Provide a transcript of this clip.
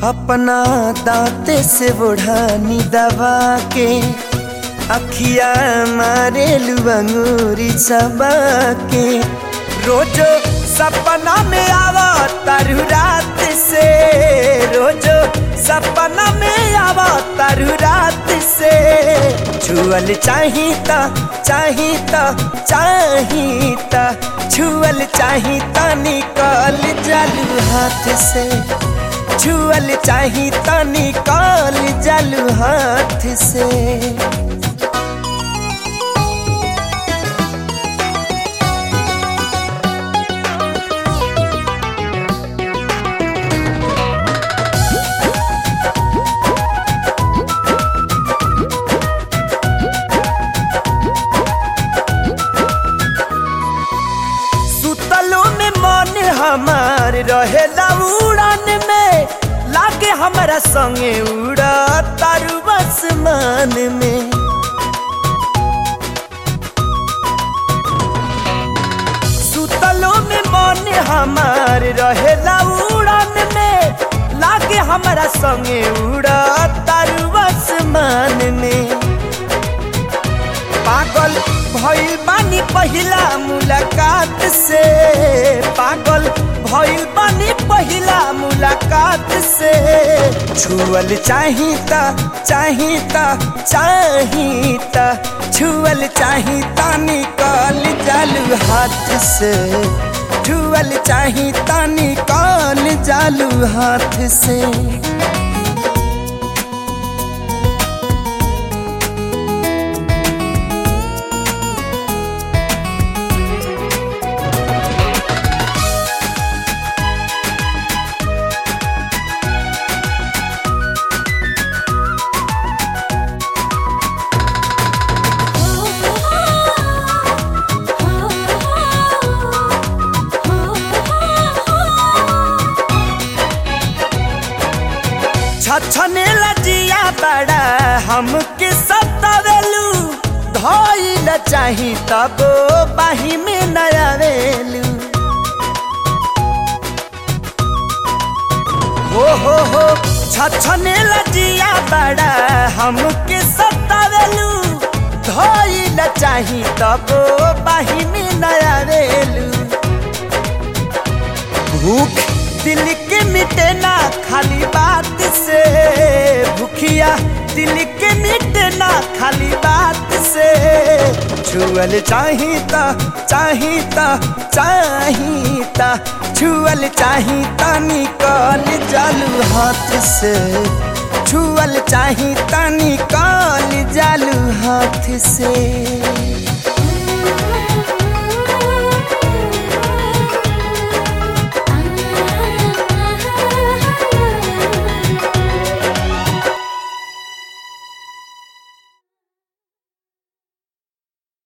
अपना दांते से बुढ़ानी दबा के अखिया मारे अंगूरी सबा के रोजो सपना में आवा तारू रात से रोजो सपना में आवा तारू रात से छुअल चाहिता चाहिता चाहिता छुअल चाहिता निकल जालू हाथ से छुअल चाहिता निकल जालू हाथ से सुतलो में मन हमार रहेला उड़ान में लागे हमारा संगे उड़ा तारू आसमान में सुतलो में मन हमार रहेला उड़ान में लागे हमारा संगे उड़ा तारू आसमान में पागल भइल बानी पहिला मुलाकात से पागल भइल बानी पहिला मुलाकात से छुअल चाहिता चाहिता चाहिता छुअल चाहिता निकल जालू हाथ से छुअल चाहिता निकल जालू हाथ से छछने लजिया बड़ा हमके सतावेलू धइल चाही तब बाही में नयावेलू हो हो हो छछने लजिया बड़ा हमके सतावेलू धइल चाही तब बाही में नयावेलू भूख दिल के मिटे ना खाली बात से भूखिया दिल के मिटे ना खाली बात से छुअल चाहिता चाहिता चाहिता छुअल चाहिता निकल जालू हाथ से छुअल चाहिता निकल जालू हाथ से